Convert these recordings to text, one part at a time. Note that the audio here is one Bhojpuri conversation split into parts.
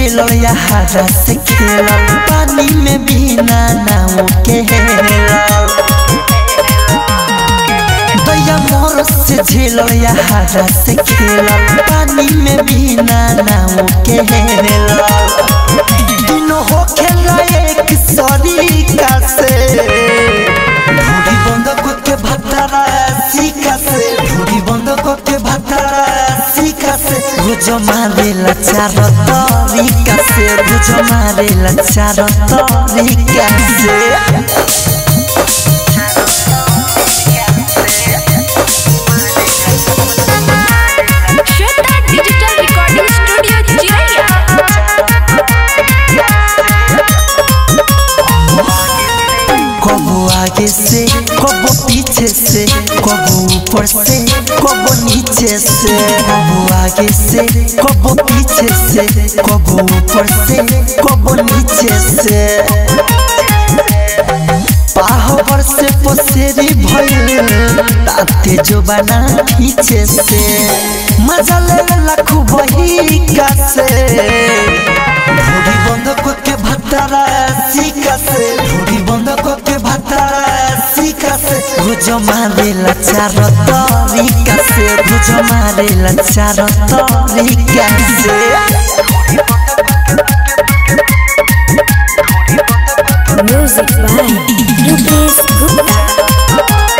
झेलल या हारा से खेलल पानी में बिना नाव के हेलल दैया मोर से झेलल या हारा से खेलल पानी में बिना नाव के हेलल दिनो हो खेला एक सरीका से ढूढ़ी बंद करके भतरा सीका से ढूढ़ी बंद करके भतरा सीका से गुजो मारेला चार तरीका से गुजो मारेला चार तरीका से श्वेता डिजिटल रिकॉर्डिंग स्टूडियो चिरैया कबो आगे से कबो पीछे से कबो ऊपर से कबो नीचे से कबो आगे से कबो पीछे से कबो ऊपर से कबो नीचे से पाहवर से पोसेरी भइल ताते जो बना पीछे से मजा ले लखु बही का से ढूढ़ी बंद करके भतरा सीका से ढूढ़ी बंद करके भतरा सीका से गुजो मारेला चार तरीका से गुजो मारेला चार तरीका से म्यूजिक बाय रुपेश गुप्ता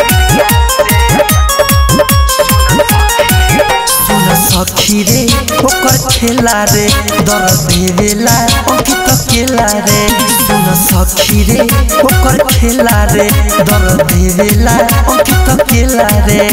सुन सखी रे ओकर खेला रे दर देवेला अंकित केला रे सुन सखी रे ओकर खेला रे दर देवेला अंकित केला रे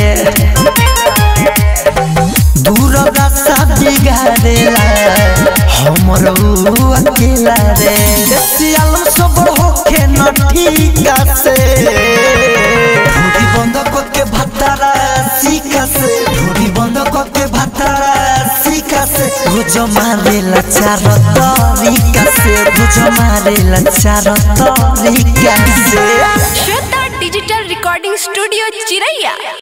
दूर रास्ता बिगाड़ेला हमर ऊ अकेला रे सियाल सब होके न ठीका से ढूढ़ी बंद करके भतरा सीका से ढूढ़ी बंद करके भतरा सीका से गुजो मारेला चार तरीका से गुजो मारेला चार तरीका से श्वेता डिजिटल रिकॉर्डिंग स्टूडियो चिरैया